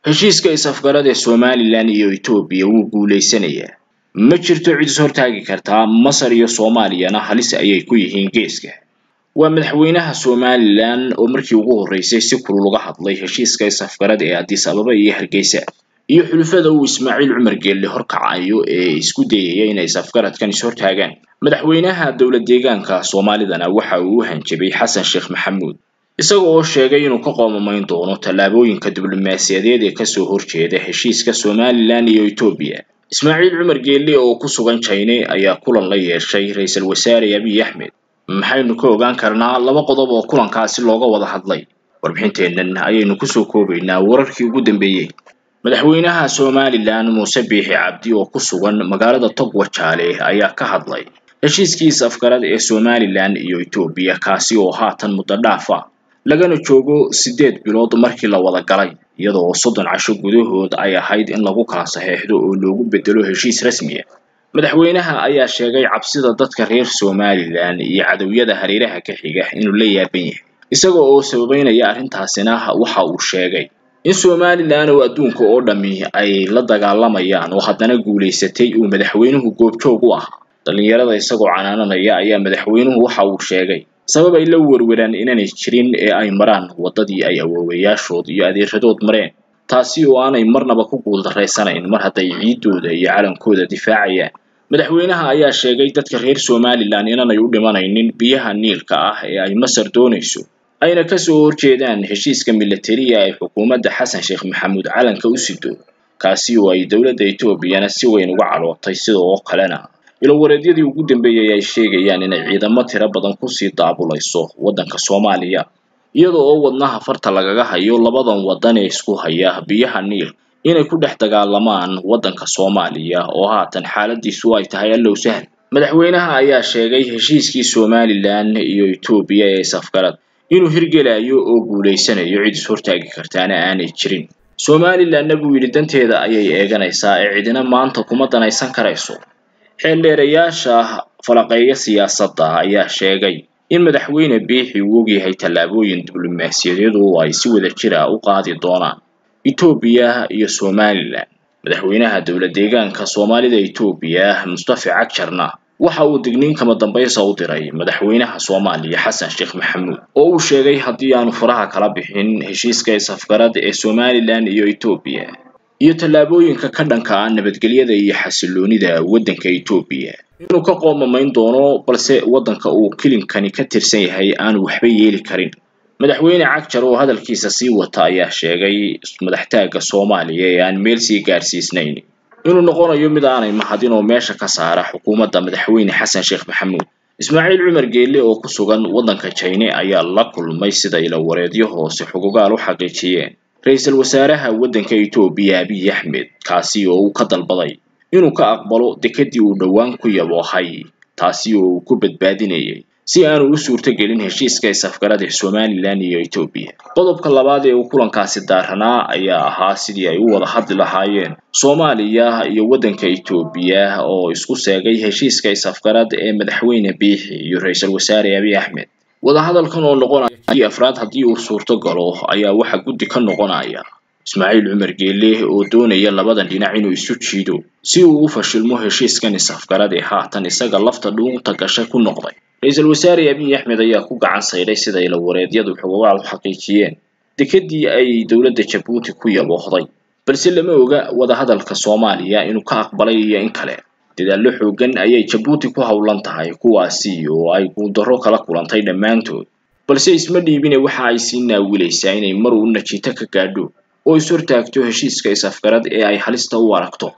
heshiiska is-afgarad ee somalilan iyo etoobiya wuu guulaysanayaa ma jirto cid is hortaagi kartaa masar iyo soomaaliyana halis ayay ku yihiin geeska waa madaxweynaha somalilan oo markii ugu horreysay si kulul uga hadlay heshiiska is-afgarad ee addis ababa iyo hargeysa iyo xulufada uu ismaaciil cumar geelle horkacayo ee isku dayaya inay is-afgaradkan is-hortaagaan madaxweynaha dowlad deegaanka soomaalidana waxa uu u hanjabay xasan sheekh maxamuud isaga oo sheegay inuu ka qoomamayn doono tallaabooyinka diblomaasiyadeed ee kasoo horjeeda heshiiska somalilan iyo etoobiya ismaaciil cumar geelle oo ku sugan jine ayaa kulan la yeeshay ra-iisul wasaare abiy axmed maxaynu ka ogaan karnaa laba qodob oo kulankaasi looga wada hadlay warbixinteennan ayaynu kusoo koobaynaa wararkii ugu dambeeyey madaxweynaha somalilan muuse biixi cabdi oo ku sugan magaalada togwajaale ayaa ka hadlay heshiiskii is-afgarad ee somalilan iyo etoobiya kaasi oo haatan muddo dhaaf ah lagana joogo siddeed bilood markii la wada galay iyadoo soddon casho gudahood ay ahayd in lagu kala saxeexdo oo loogu bedelo heshiis rasmiya madaxweynaha ayaa sheegay cabsida dadka reer somalilan iyo cadowyada hareeraha ka xiga inuu la yaaban yahay isaga oo sababeynaya arrintaasina waxa uu sheegay in somalilan oo adduunka oo dhammi ay la dagaalamayaan oo haddana guulaysatay uu madaxweynuhu goobjoog u ahaa dhallinyarada isagoo canaananaya ayaa madaxweynuhu waxa uu sheegay sabab ay la werweraan inaanay jirin ee ay maraan waddadii ay awoowayaashood iyo adeeradood mareen taasi oo aanay marnaba ku guuldarraysanayn mar hadday ciiddooda iyo calankooda difaacayaan madaxweynaha ayaa sheegay dadka reer somalilan inaanay u dhimanaynin biyaha niilka ah ee ay masar doonayso ayna kasoo horjeedaan heshiiska milatariya ay xukuumadda xasan sheekh maxamuud calanka u sido kaasi oo ay dowladda etoobiyana si weyn uga calootay sidoo kalena ilowareedyadii ugu dambeeyay ay sheegayaan inay ciidamo tiro badan kusii daabulayso waddanka soomaaliya iyada oo wadnaha farta lagaga hayo labadan waddan ee isku haya biyaha niil inay ku dhex dagaalamaan waddanka soomaaliya oo haatan xaaladiisu ay tahay allow sahal madaxweynaha ayaa sheegay heshiiskii somalilan iyo etoobiya ee is-afgarad inuu hirgelayo oo guulaysanayo cid is hortaagi kartaana aanay jirin somalilanna buu yidhi danteeda ayay eeganaysaa ee cidina maanta kuma danaysan karayso xeeldheerayaasha falaqeeya siyaasadda ayaa sheegay in madaxweyne biixi uu ogyahay tallaabooyin diblomaasiyadeed oo ay si wada jira u qaadi doonaan etoobiya iyo somalilan madaxweynaha dowlad deegaanka soomaalida etoobiya mustafa cagjarna waxa uu digniin kama dambaysa u diray madaxweynaha soomaaliya xasan sheekh maxamuud oo uu sheegay haddii aanu faraha kala bixin heshiiska is-afgarad ee somalilan iyo etoobiya iyo tallaabooyinka ka dhanka ah nabadgelyada iyo xasiloonida waddanka etoobiya inuu ka qoomamayn doono balse waddanka uu kilinkani ka tirsan yahay aanu waxba yeeli karin madaxweyne cagjar oo hadalkiisa sii wata ayaa sheegay madaxtaagga soomaaliya ee aan meel sii gaarsiisnayn inuu noqonayo mid aanay mahadin oo meesha ka saara xukuumadda madaxweyne xasan sheekh maxamuud ismaaciil cumar geelle oo ku sugan waddanka jine ayaa la kulmay sida ilawareedyo hoose xugugaal u xaqiijiyeen ra-iisul wasaaraha waddanka etoobiya abiy axmed kaasi oo uu ka dalbaday inuu ka aqbalo dekedii uu dhowaan ku yaboohay taasi oo uu ku badbaadinayay si aanu u suurtogelin heshiiska is-afgarad ee somalilan iyo etoobiya qodobka labaad ee uu kulankaasi daaranaa ayaa ahaa sidii ay u wada hadli lahaayeen soomaaliya iyo waddanka etoobiya oo isku seegay heshiiska is-afgarad ee madaxweyne biixi iyo ra-iisul wasaare abiy axmed wadahadalkan oo noqonaya afraad haddii uu suurto galo ayaa waxa guddi ka noqonaya ismaaciil cumar geelle oo doonaya labadan dhinac inuu isu jiido si uu u fashilmo heshiiskan is-afgarad ee haatan isaga lafta dhuunta gashay ku noqday ra-iisul wasaare abiy axmed ayaa ku gacan sayday sida ilawareedyadu xugugaal u xaqiijiyeen dekedii ay dowladda jabuuti ku yaboohday balse lama oga wadahadalka soomaaliya inuu ka aqbalay iyo in kale dadaallo xoogan ayay jabuuti ku howlan tahay kuwaasi oo ay guuldarro kala kulantay dhammaantood balse isma dhiibine waxa ay sii naawilaysaa inay mar uuna jito ka gaadho oo is hortaagto heshiiska is-afgarad ee ay halista u aragto